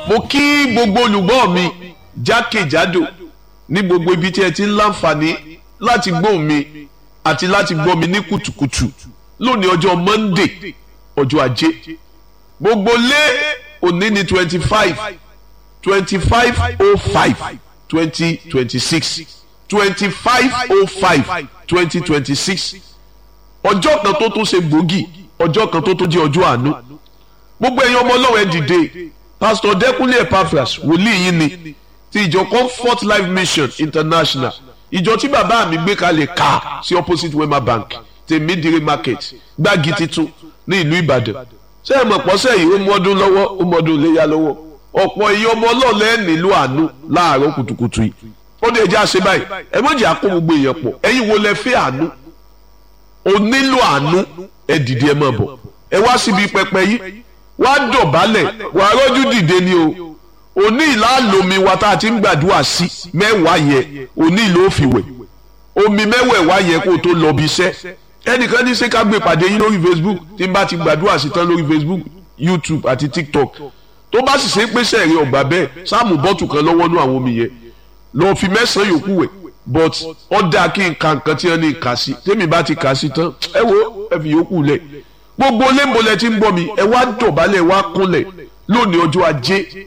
mo kí gbogbo olùgbọ́ mi jákèjádò ní gbogbo ibi tí ẹ ti ń láǹfààní láti gbọ́ mi àti láti gbọ́ mi ní kùtùkùtù lónìí ọjọ́ Monday ọjọ́ ajé gbogbo lé òní ní twenty five twenty five oh five twenty twenty six twenty five oh five twenty twenty six ọjọ́ kan tó tún ṣe gbòógì ọjọ́ kan tó tún jẹ́ ọjọ́ àánú gbogbo ẹ̀yin ọmọ ọlọ́wọ́ ẹ̀ dìde pastor Dẹ́kúnlé Epaphras wòlíì yín ni ti ìjọ Comfort Life Mission International ìjọ tí bàbá mi gbé kalẹ̀ ká sí opposite Wema Bank tèmídìrí market gbági titun ní ìlú Ìbàdàn ṣé ẹ mọ̀ pọ́sẹ̀ yìí ó mú ọdún lọ́wọ́ ó mú ọdún léyà lọ́wọ́ ọ̀pọ̀ èyí ọmọ ọlọ́ọ̀lẹ́ nílò àánú láàárọ̀ kùtùkùtù yìí ó dé ẹjẹ́ àṣẹ báyìí ẹ mọ̀ jẹ́ àkó gbogbo èèyàn pọ̀ ẹ̀yin wo lẹ fẹ́ àánú o nílò àánú ẹ dìde ẹ máa bọ̀ ẹ wá síbi pẹpẹ yìí wá dọ̀bálẹ̀ wà á rọ́jú dìde ni o òní ìlà lomi wa tá a ti ń gbàdúrà sí mẹ́wàá yẹ òní ìlà òfìwẹ̀ omi mẹ́wẹ̀ẹ̀wá yẹ kó o tó lọ bí iṣẹ́ ẹnìkan ní ṣé ká gbé ìpàdé yín lórí Facebook tí n bá ti gbàdúrà sí tán lórí Facebook YouTube àti TikTok tó bá sì ṣe pé sẹ́ẹ̀rì ọ̀gbà bẹ́ẹ̀ sáàmù bọ́ọ̀tù kan lọ́wọ́ nú àwọn omi yẹn lọ́ọ́ fi mẹ́sàn-án yòókù wẹ̀ but ó dáa kí n ka nǹkan tí wọ́n ní kà sí tèmi bá ti kà sí tán ẹ wo ẹ fi yòókù lẹ̀ gbogbo lẹ́mbọ̀lẹ̀ tí ń bọ̀ mi ẹ wá dọ̀bálẹ̀ wá kúnlẹ̀ lónìí ọjọ́ ajé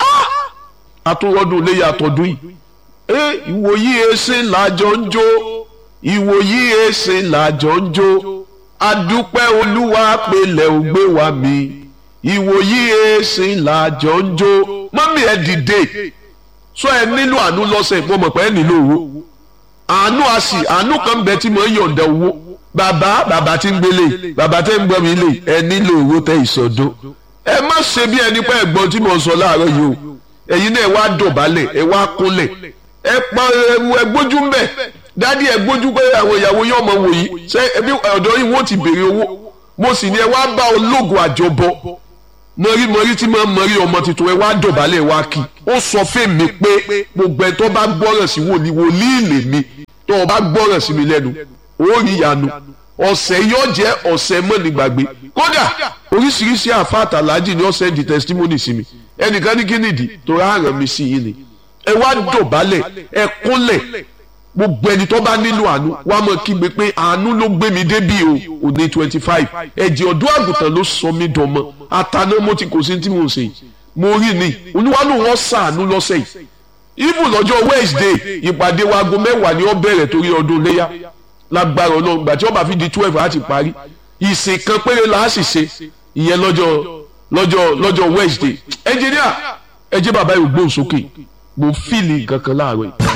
àtúwọ́dún léyà àtọ́dún yìí ẹ ìwòyí ẹsẹ̀ làjọ ń jó ìwòyí ẹsẹ̀ làjọ ń jó adúpẹ́ olúwa pẹ̀lẹ́ ògbé wa mi ìwòyí ẹsẹ̀ làjọ ń jó mọ́mí ẹ dìde sọ ẹ nílò àánú lọ́sẹ̀ mo mọ̀ pé ẹ nílò owó àánú a sì àánú kan bẹ tí mo ń yọ̀ǹda owó bàbá bàbá tí ń gbélé bàbá tí ń gbọ́ mi lè ẹ nílò owó tẹ ìsọdún ẹ má ṣe bí ẹni pé ẹ̀gbọ́n tí mo sọ láàárọ̀ yìí o ẹ̀yin náà ẹ wá dọ̀bálẹ̀ ẹ wá kúnlẹ̀ ẹ pa ẹ gbójú ń bẹ̀ dádì ẹ gbójú pé àwọn ìyàwó yóò mọ wòyí ṣé ẹbí ọ̀dọ́ yìí wọ́n ti béèrè owó mo sì ní ẹ wá bá ológun àjọbọ mọ̀rí mọ̀rí tí máa ń mọ̀rí ọmọ tuntun ẹ wá dọ̀bálẹ̀ wá kí ó sọ fèmí pé gbogbo ẹ tó bá gbọ́ràn sí wòlíì wòlíì lèmi tó o bá gbọ́ràn sí mi lẹ́nu ó rí ìyanu ọ̀sẹ̀ yóò jẹ́ ọ̀sẹ̀ mọ́nìgbàgbé kódà oríṣiríṣi àfáàtà láàjì ni ọ̀sẹ̀ di testimony sí mi ẹnìkan ní kí nìdí tó rárán mi sí yìí ni ẹ wá dọ̀bálẹ̀ ẹ kúnlẹ̀ gbogbo ẹni tó bá nílò àánú wá mọ̀ kígbe pé àánú ló gbé mi débí o òní twenty five ẹ̀jẹ̀ ọ̀dọ́ àgùntàn ló sọ mí dọ̀mọ́ àtàná mo ti kò sí tí mo ṣe yìí mo rí ni olúwalú wọn sàánú lọ́sẹ̀ yìí even lọ́jọ́ Wednesday ìpàdé wa aago mẹ́wàá ni ó bẹ̀rẹ̀ torí ọdún léyà lágbára ọlọ́run gbà tí ó bá fi di twelve á ti parí ìsìn kan péré la á sì ṣe ìyẹn lọ́jọ́ lọ́jọ́ lọ́jọ́ Wednesday ẹnjìníà ẹ jẹ́ bàbá yóò gbóhùn sókè mo fìlì kankan láàárọ̀ yìí.